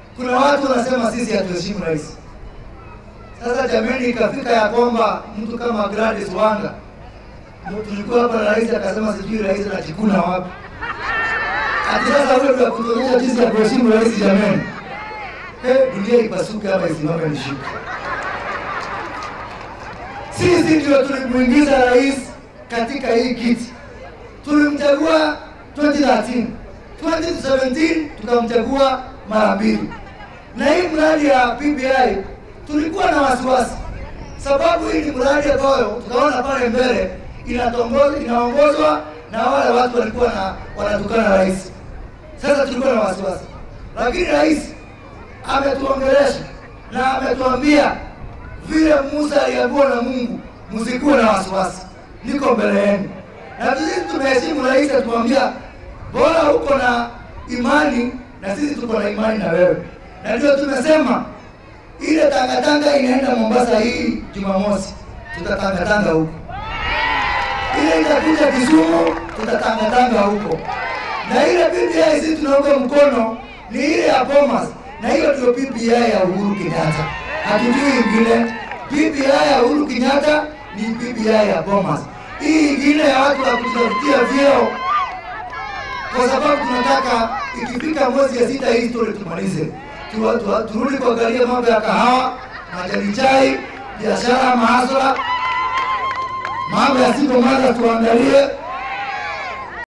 kuna watu wanasema sisi hatuheshimu rais. Sasa jamani, ikafika ya kwamba mtu kama Gladys Wanga ndio tulikuwa hapa na rais akasema sijui rais anajikuna wapi. Ati sasa wewe ndio kutuonyesha jinsi ya kuheshimu rais jamani. Eh, dunia ipasuke hapa isimame nishike. Sisi ndio tulimuingiza rais katika hii kiti, tulimchagua 2013 2017 tukamchagua mara mbili, na hii mradi ya PPI tulikuwa na wasiwasi, sababu hii ni mradi ambayo tukaona pale mbele inatongoza inaongozwa na wale watu walikuwa na wanatukana rais. Sasa tulikuwa na wasiwasi, lakini rais ametuongelesha na ametuambia vile Musa aliambiwa na Mungu, msikuwe na wasiwasi, niko mbele yenu. Na sisi tumeheshimu rais, atuambia bora uko na imani na sisi tuko na imani na wewe, na ndio tumesema ile tangatanga inaenda Mombasa hii Jumamosi, tutatangatanga huko. Ile itakuja Kisumu, tutatangatanga huko, na ile PPI sisi tunaunga mkono ni ile ya Bomas, na hiyo ndio PPI ya Uhuru Kenyatta, hatujui ingine. PPI ya Uhuru Kenyatta ni PPI ya Bomas. Hii ingine ya watu wa kutafutia vyeo, kwa sababu tunataka ikifika mwezi ya sita hii story tumalize, Tu- tu- turudi kuangalia mambo ya kahawa, majani chai, biashara, mahasla, mambo ya single mother tuangalie,